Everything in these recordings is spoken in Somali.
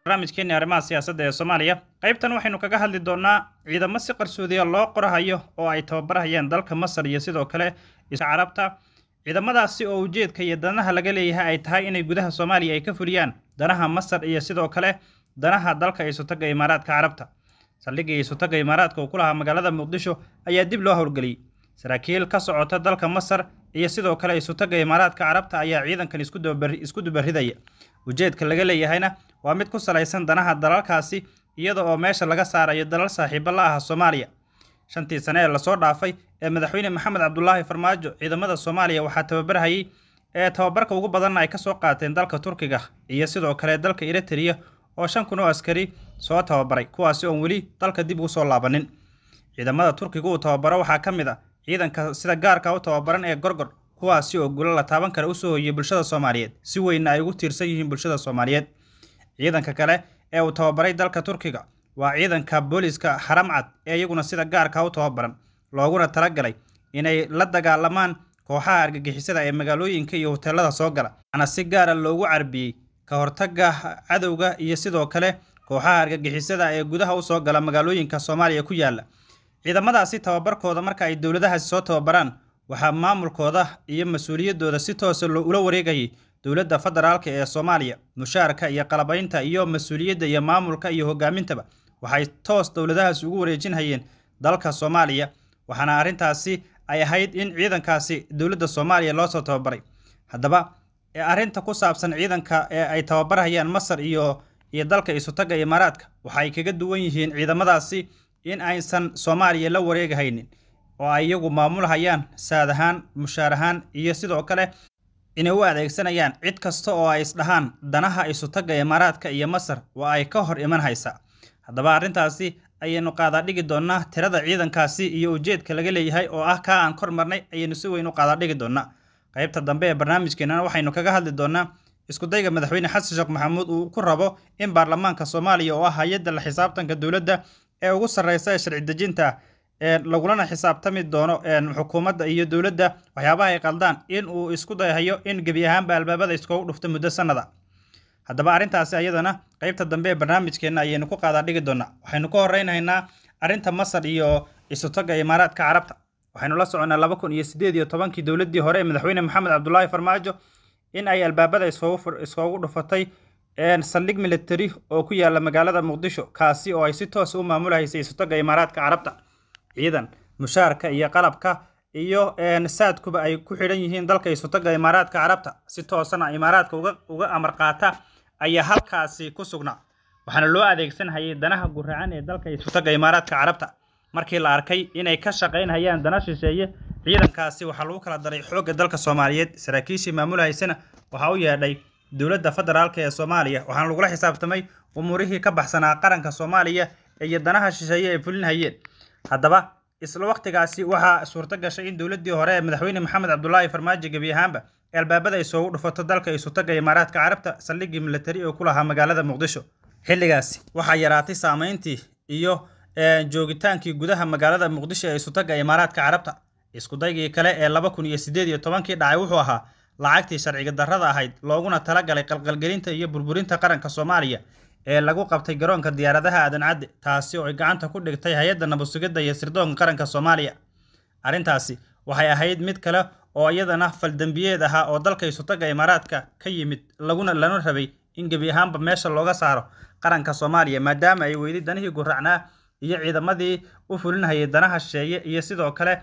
barnaamijkeeni arrimaha siyaasadda ee soomaaliya qaybtan waxaynu kaga hadli doonaa ciidamo si qarsoodiya loo qorahayo oo ay tababarhayaan dalka masar iyo sidoo kale carabta ciidamadaasi oo ujeedka iyo danaha laga leeyahay ay tahay inay gudaha soomaaliya ay ka fuliyaan danaha masar iyo sidoo kale danaha dalka isutaga imaaraadka carabta saldhigga isutaga imaaraadka uu ku lahaa magaalada muqdisho ayaa dib loo howlgeliyey saraakiil ka socota dalka masar iyo sidoo kale isutaga imaaraadka carabta ayaa ciidankan isku dubaridaya ujeedka laga leeyahayna waa mid ku salaysan danaha dalalkaasi iyada oo meesha laga saarayo dalal saaxiibo la ah soomaaliya shantii sane ee lasoo dhaafay ee madaxweyne maxamed cabdulaahi farmaajo ciidamada soomaaliya waxaa tababarhayay ee tababarka ugu badanna ay ka soo qaateen dalka turkiga iyo sidoo kale dalka eritrea oo shan kun oo askari soo tababaray kuwaasi oon weli dalka dib ugu soo laabanin ciidamada turkiga uu tababaro waxaa ka mid a ciidanka sida gaarka u tababaran ee gorgor kuwaasi oo gulo la taaban kara usoo hoyiyey bulshada soomaaliyeed si weynna ay ugu tiirsan yihiin bulshada soomaaliyeed ciidanka kale ee uu tababaray dalka turkiga waa ciidanka booliska xaramcad ee iyaguna sida gaarka u tababaran looguna talagalay inay la dagaalamaan kooxaha argagixisada ee magaalooyinka iyo hoteelada soo gala waxaana si gaara loogu carbiyey ka hortagga cadowga iyo sidoo kale kooxaha argagixisada ee gudaha usoo gala magaalooyinka soomaaliya ku yaala ciidamadaasi tababarkooda marka ay dowladahaasi soo tababaraan waxaa maamulkooda iyo mas-uuliyaddooda si toosa ula wareegayay dowladda federaalka ee soomaaliya mushaarka iyo qalabaynta iyo mas-uuliyadda iyo maamulka iyo hogaamintaba waxay toos dowladahaas ugu wareejinhayeen dalka soomaaliya waxaana arrintaasi ay ahayd in ciidankaasi dowladda soomaaliya loosoo tababaray haddaba arrinta ku saabsan ciidanka ee ay tababarhayaan masar iyo iyo dalka isutaga imaaraadka waxa ay kaga duwan yihiin ciidamadaasi in aysan soomaaliya la wareegahaynin oo ay iyagu maamulhayaan saad ahaan mushaar ahaan iyo sidoo kale inay u adeegsanayaan cid kasta oo ay isdhahaan danaha isutaga imaaraadka iyo masar waa ay ka hor iman haysaa haddaba arrintaasi ayaynu qaadaadhigi doonnaa tirada ciidankaasi iyo ujeedka laga leeyahay oo ah kaa aan kor marnay ayaynu si weyn u qaadaadhigi doonnaa qaybta dambe ee barnaamijkeenana waxaynu kaga hadli doonnaa iskudayga madaxweyne xasan sheekh maxamuud uu ku rabo in baarlamaanka soomaaliya oo ah hay-adda la xisaabtanka dowladda ee ugu sarreysa ee sharci dejinta lagulana xisaabtami doono xukuumadda iyo dowladda waxyaabaha ay qaldaan in uu isku dayahayo in gebi ahaanba albaabada iskoogu dhufto muddo sannada haddaba arrintaasi ayadana qaybta dambe ee barnaamijkeenna ayaynu ku qaadaa dhigi doonnaa waxaynu ka horreynhaynaa arrinta masar iyo isutaga imaaraadka carabta waxaynu la soconnaa laba kun iyo siddeed iyo tobankii dowladdii hore ee madaxweyne maxamed cabdulaahi farmaajo in ay albaabada iskoogu dhufatay saldhig militari oo ku yaala magaalada muqdisho kaasi oo ay si toosa u maamulhaysay isutaga imaaraadka carabta ciidan mushaarka iyo qalabka iyo saadkuba ay ku xidhan yihiin dalka isutaga imaaraadka carabta si toosana imaaraadka uga amar qaata ayaa halkaasi ku sugnaa waxaana loo adeegsanhayay danaha guracan ee dalka isutaga imaaraadka carabta markii la arkay inay ka shaqaynhayaan dana shisheeye ciidankaasi waxaa lagu kala daray xoogga dalka soomaaliyeed saraakiishii maamulhaysana waxaa u yeedhay dowladda federaalk ee soomaaliya waxaana lagula xisaabtamay umuurihii ka baxsanaa qaranka soomaaliya iyo danaha shisheeye ay fulinhayeen haddaba isla wakhtigaasi waxaa suurto gashay in dowladdii hore ee madaxweyne maxamed cabdulaahi farmaajo gebi ahaanba albaabada ay soogu dhufato dalka isutaga imaaraadka carabta saldhiggii militari oo ku lahaa magaalada muqdisho xilligaasi waxaa yaraatay saameyntii iyo joogitaankii gudaha magaalada muqdisho ee isutaga imaaraadka carabta iskudaygii kale ee laba kun iyo siddeed iyo tobankii dhacay wuxuu ahaa lacagtii sharciga darrada ahayd looguna talagalay qalqalgelinta iyo burburinta qaranka soomaaliya ee lagu qabtay garoonka diyaaradaha aadan cadde taasi oo ay gacanta ku dhigtay hay-adda nabadsugidda iyo sirdoonka qaranka soomaaliya arrintaasi waxay ahayd mid kale oo iyadana faldembiyeed ahaa oo dalka isutaga imaaraadka ka yimid laguna lana rabay in gebi ahaanba meesha looga saaro qaranka soomaaliya maadaama ay weyday danihii guracnaa iyo ciidamadii u fulinhayay danaha shisheeye iyo sidoo kale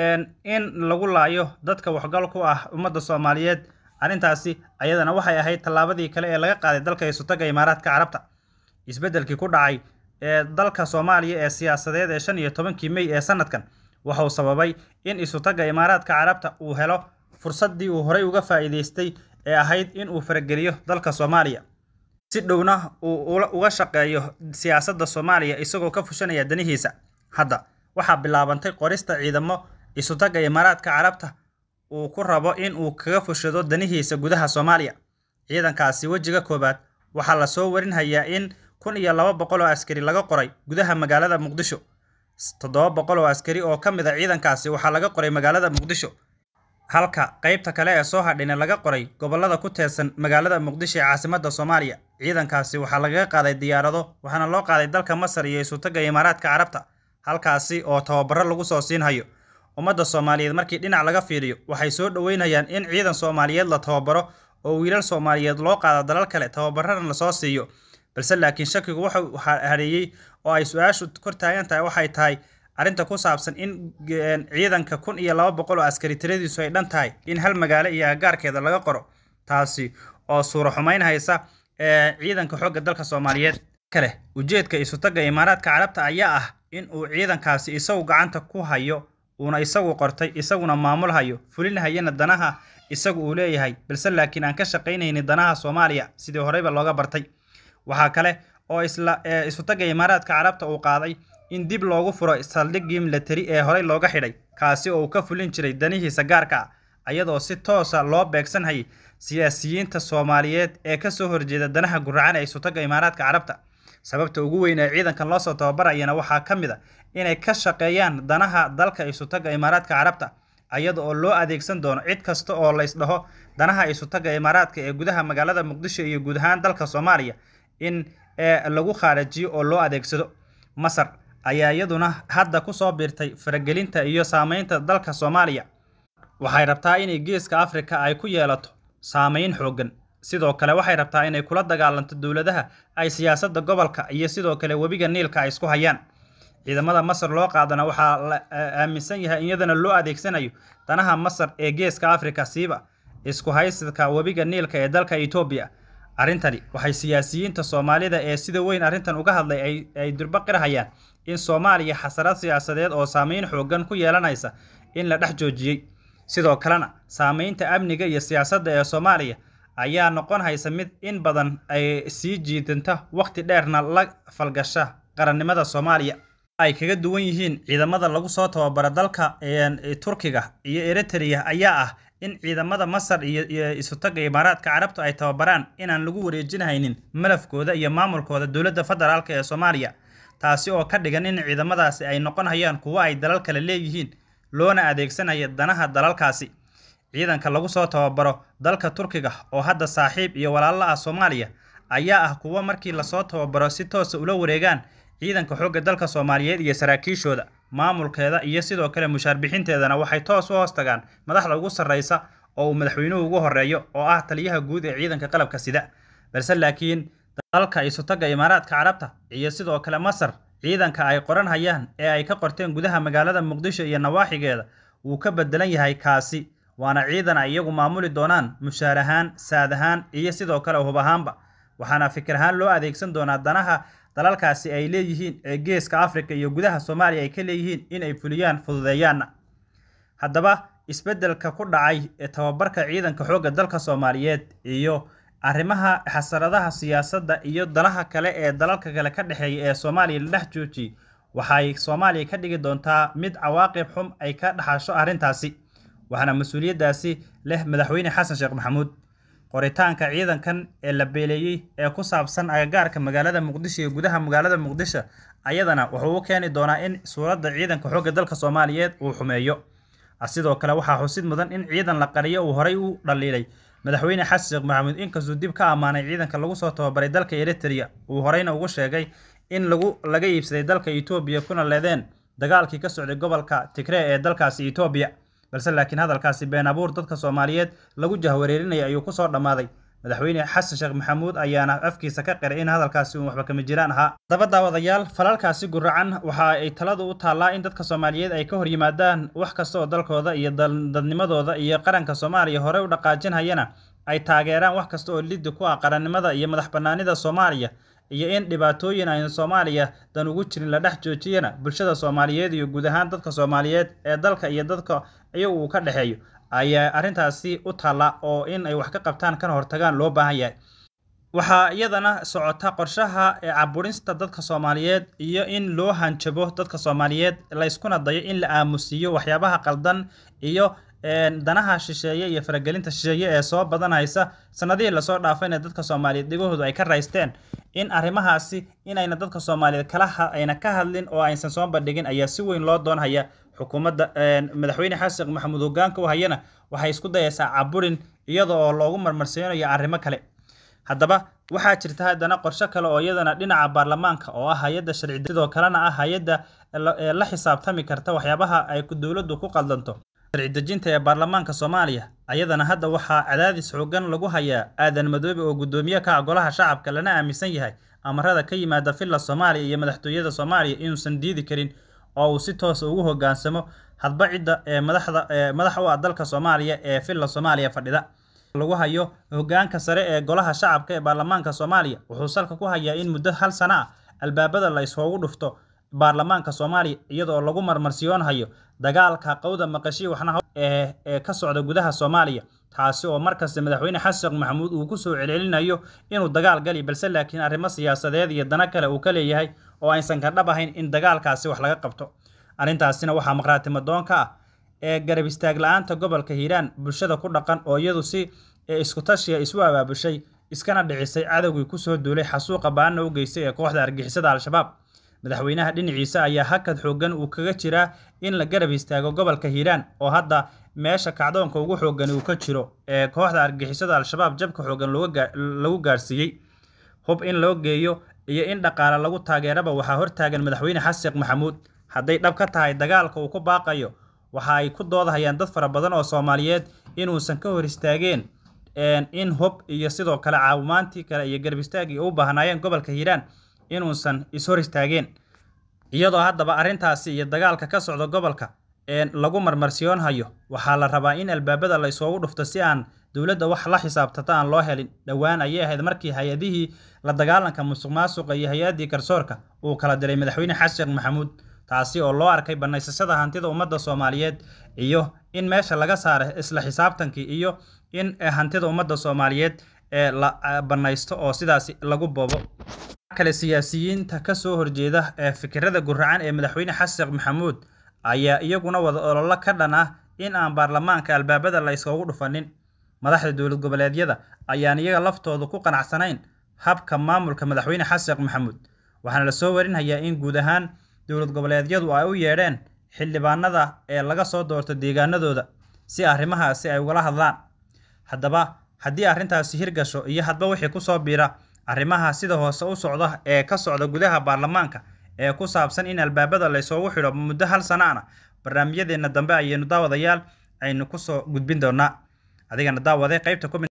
in lagu laayo dadka waxgal ku ah ummadda soomaaliyeed arrintaasi ayadana waxay ahayd tallaabadii kale ee laga qaaday dalka isutaga imaaraadka carabta isbeddelkii ku dhacay ee dalka soomaaliya ee siyaasadeed ee shan iyo tobankii mey ee sanadkan wuxuu sababay in isutaga imaaraadka carabta uu helo fursaddii uu horey uga faa'iidaystay ee ahayd in uu farageliyo dalka soomaaliya si dhowna uu uga shaqeeyo siyaasadda soomaaliya isagoo ka fushanaya danihiisa hadda waxaa bilaabantay qorista ciidamo isutaga imaaraadka carabta uu ku rabo in uu kaga fushado danihiisa gudaha soomaaliya ciidankaasi wejiga koowaad waxaa lasoo warinhayaa in kun iyo laba boqol oo askari laga qoray gudaha magaalada muqdisho toddoba boqol oo askari oo ka mid a ciidankaasi waxaa laga qoray magaalada muqdisho halka qaybta kale ee soo hadhina laga qoray gobollada ku teedsan magaalada muqdisho ee caasimadda soomaaliya ciidankaasi waxaa lagaga qaaday diyaarado waxaana loo qaaday dalka masar iyo isutaga imaaraadka carabta halkaasi oo tababaro lagu soo siinhayo ummadda soomaaliyeed markii dhinac laga fiiriyo waxay soo dhoweynayaan in ciidan soomaaliyeed la tababaro oo wiilal soomaaliyeed loo qaado dalal kale tababarana lasoo siiyo balse laakiin shakigu wuxuu hareeyey oo ay su-aashu kor taagan tahay waxay tahay arrinta ku saabsan in ciidanka kun iyo laba boqol oo askari tiradiisu ay dhan tahay in hal magaalo iyo agaarkeeda laga qoro taasi oo suuro xumayn haysa ciidanka xoogga dalka soomaaliyeed kale ujeedka isutaga imaaraadka carabta ayaa ah in uu ciidankaasi isagu gacanta ku hayo uuna isagu qortay isaguna maamul hayo fulinhayana danaha isagu uu leeyahay balse laakiin aan ka shaqaynaynin danaha soomaaliya sidii horeyba looga bartay waxaa kale oo isla isutaga imaaraadka carabta uu qaaday in dib loogu furo saldhiggii milatari ee horey looga xidhay kaasi oo uu ka fulin jiray danihiisa gaarka ah ayadoo si toosa loo beegsanhayay siyaasiyiinta soomaaliyeed ee kasoo horjeeda danaha guracan ee isutaga imaaraadka carabta sababta ugu weyn ee ciidankan loosoo tababarayana waxaa ka mid a inay ka shaqeeyaan danaha dalka isutaga imaaraadka carabta ayada oo loo adeegsan doono cid kasta oo laysdhaho danaha isutaga imaaraadka ee gudaha magaalada muqdisho iyo guud ahaan dalka soomaaliya in lagu khaarajiyo oo loo adeegsado masar ayaa iyaduna hadda kusoo biirtay faragelinta iyo saameynta dalka soomaaliya waxay rabtaa inay geeska afrika ay ku yeelato saameyn xooggan sidoo kale waxay rabtaa inay kula dagaalanto dowladaha ay siyaasadda gobolka iyo sidoo kale webiga niilka ay isku hayaan ciidamada masar loo qaadana waxaa la aaminsan yahay iyadana loo adeegsanayo danaha masar ee geeska afrika siiba isku haysadka webiga niilka ee dalka etoobiya arrintani waxay siyaasiyiinta soomaalida ee sida weyn arrintan uga hadlay ay durba qirhayaan in soomaaliya xasarad siyaasadeed oo saameyn xooggan ku yeelanaysa in la dhex joojiyey sidoo kalena saameynta amniga iyo siyaasadda ee soomaaliya ayaa noqon haysa mid in badan ay sii jiidanta wakhti dheerna la falgasha qarannimada soomaaliya ay kaga duwan yihiin ciidamada lagu soo tababaro dalka turkiga iyo eritrea ayaa ah in ciidamada masar iyo isutaga imaaraadka carabtu ay tababaraan inaan lagu wareejinhaynin malafkooda iyo maamulkooda dowladda federaalk ee soomaaliya taasi oo ka dhigan in ciidamadaasi ay noqon hayaan kuwo ay dalal kale leeyihiin loona adeegsanaya danaha dalalkaasi ciidanka lagu soo tababaro dalka turkiga oo hadda saaxiib iyo walaalo ah soomaaliya ayaa ah kuwo markii lasoo tababaro si toosa ula wareegaan ciidanka xoogga dalka soomaaliyeed iyo saraakiishooda maamulkeeda iyo sidoo kale mushaar bixinteedana waxay toos u hoos tagaan madaxda ugu sarreysa oo uu madaxweynuhu ugu horeeyo oo ah taliyaha guud ee ciidanka qalabka sida balse laakiin dalka isutaga imaaraadka carabta iyo sidoo kale masar ciidanka ay qoran hayaan ee ay ka qorteen gudaha magaalada muqdisho iyo nawaaxigeeda wuu ka bedelan yahay kaasi waana ciidan ay iyagu maamuli doonaan mushaar ahaan saad ahaan iyo sidoo kale hub ahaanba waxaana fikir ahaan loo adeegsan doonaa danaha dalalkaasi ay leeyihiin ee geeska afrika iyo gudaha soomaaliya ay ka leeyihiin in ay fuliyaan fududeeyaanna haddaba isbeddelka ku dhacay ee tababarka ciidanka xoogga dalka soomaaliyeed iyo arrimaha xasaradaha siyaasadda iyo danaha kale ee dalalka kale ka dhexeeya ee soomaaliya la dhex joojiyey waxay soomaaliya ka dhigi doontaa mid cawaaqib xum ay ka dhaxasho arrintaasi waxaana mas-uuliyaddaasi leh madaxweyne xasan sheekh maxamuud qoritaanka ciidankan ee la beeleeyey ee ku saabsan agagaarka magaalada muqdisho iyo gudaha magaalada muqdisho ayadana wuxuu u keeni doonaa in suuradda ciidanka xoogga dalka soomaaliyeed uu xumeeyo sidoo kale waxaa xusid mudan in ciidan la qariyo uu horey u dhaliilay madaxweyne xasan sheekh maxamuud inkastuu dib ka ammaanay ciidanka lagu soo tababaray dalka eritrea uu horeyna ugu sheegay in lagu laga iibsaday dalka etoobiya kuna leedeen dagaalkii ka socday gobolka tigree ee dalkaasi etoobiya balse laakiin hadalkaasi been abuur dadka soomaaliyeed lagu jahwareerinaya ayuu kusoo dhammaaday madaxweyne xasan sheekh maxamuud ayaana afkiisa ka qiray in hadalkaasi uun waxba kama jiraan ahaa daba daawadayaal falalkaasi guracan waxa ay taladu u taallaa in dadka soomaaliyeed ay ka hor yimaadaan wax kasta oo dalkooda iyo dadnimadooda iyo qaranka soomaaliya horey u dhaqaajinhayana ay taageeraan wax kasta oo liddi ku ah qarannimada iyo madax bannaanida soomaaliya iyo in dhibaatooyin aynu soomaaliya dan ugu jirin la dhex joojiyana bulshada soomaaliyeed iyo guud ahaan dadka soomaaliyeed ee dalka iyo dadka iyagu uu ka dhexeeyo ayaa arrintaasi u taalla oo in ay wax ka qabtaan kana hortagaan loo baahan yahay waxaa iyadana socota qorshaha ee caburinsta dadka soomaaliyeed iyo in loo hanjabo dadka soomaaliyeed layskuna dayo in la aamusiiyo waxyaabaha qaldan iyo danaha shisheeye iyo faragelinta shisheeye ee soo badanaysa sanadihii lasoo dhaafayna dadka soomaaliyeed dhigahoodu ay ka raysteen in arrimahaasi inayna dadka soomaaliyeed kala ayna ka hadlin oo aysan soo bandhigin ayaa si weyn loo doonhaya xukuumadda madaxweyne xasan sheekh maxamuud hogaanka u hayana waxay isku dayaysaa caburin iyada oo loogu marmarseynayo arrimo kale haddaba waxaa jirta haddana qorshe kale oo iyadana dhinaca baarlamaanka oo ah hay-adda sharci sidoo kalena ah hay-adda la xisaabtami karta waxyaabaha ay dowladdu ku qaldanto sharci dejinta ee baarlamaanka soomaaliya ayadana hadda waxaa cadaadis xoogan lagu hayaa aadan madoobe oo guddoomiye ka ah golaha shacabka lana aaminsan yahay amarada ka yimaada villa soomaaliya iyo madaxtooyada soomaaliya inuusan diidi karin oo uu si toosa ugu hogaansamo hadba cidda ee madaxda madax u ah dalka soomaaliya ee villa soomaaliya fadhida lagu hayo hogaanka sare ee golaha shacabka ee baarlamaanka soomaaliya wuxuu salka ku hayaa in muddo hal sano ah albaabada la isugu dhufto baarlamaanka soomaaliya iyadoo lagu marmarsiyoonhayo dagaalka qowda maqashii waxna ee ee ka socda gudaha soomaaliya taasi oo markasta madaxweyne xasan sheekh maxamuud uu kusoo celcelinayo inuu dagaal gali balse laakiin arrimo siyaasadeed iyo dana kale uu ka leeyahay oo aysan ka dhab ahayn in dagaalkaasi wax laga qabto arrintaasina waxaa maqraatimo doon ka ah ee garab istaag la-aanta gobolka hiiraan bulshada ku dhaqan oo iyadu si isku tashiya isu abaabushay iskana dhicisay cadowgii kusoo duulay xasuuqa baana u geystay ee kooxda argixisada al-shabaab madaxweynaha dhinaciisa ayaa hakad xoogan uu kaga jiraa in la garab istaago gobolka hiiraan oo hadda meesha kacdoonka ugu xoogan uu ka jiro ee kooxda argixisada al-shabaab jabka xoogan lagu gaarsiiyey hub in loo geeyo iyo in dhaqaale lagu taageeraba waxaa hortaagan madaxweyne xasan sheekh maxamuud hadday dhab ka tahay dagaalka uu ku baaqayo waxa ay ku doodahayaan dad fara badan oo soomaaliyeed inuusan ka hor istaageen in hub iyo sidoo kale caawimaantii kale iyo garab istaagii u baahnaayeen gobolka hiiraan inuusan ishor istaageen iyadoo haddaba arrintaasi iyo dagaalka ka socda gobolka lagu marmarsiyoonhayo waxaa la rabaa in albaabada la isugu dhufto si aan dowladda wax la xisaabtata aan loo helin dhowaan ayay ahayd markii hay-adihii la dagaalanka musuq maasuqa iyo hay-addii garsoorka uu kala diray madaxweyne xasan sheekh maxamuud taasi oo loo arkay banaysashada hantida ummadda soomaaliyeed iyo in meesha laga saara isla xisaabtankii iyo in hantida ummadda soomaaliyeed ee la banaysto oo sidaasi lagu boobo kale siyaasiyiinta kasoo horjeeda ee fikirada guracan ee madaxweyne xasan sheekh maxamuud ayaa iyaguna wada ololo ka dhan ah in aan baarlamaanka albaabada la isugu dhufanin madaxda dowlad goboleedyada ayaan iyaga laftooda ku qanacsanayn habka maamulka madaxweyne xasan sheekh maxamuud waxaana lasoo warinhayaa in guud ahaan dowlad goboleedyadu ay u yeedheen xildhibaanada ee laga soo doorto deegaanadooda si arrimahaasi ay ugala hadlaan haddaba haddii arrintaasi hirgasho iyo hadba wixii kusoo biira arrimaha sida hoose u socda ee ka socda gudaha baarlamaanka ee ku saabsan in albaabada la isugu xidho muddo hal sana ana barnaamijyadeenna dambe ayaynu daawadayaal aynu kusoo gudbin doonaa adigana daawaday qaybta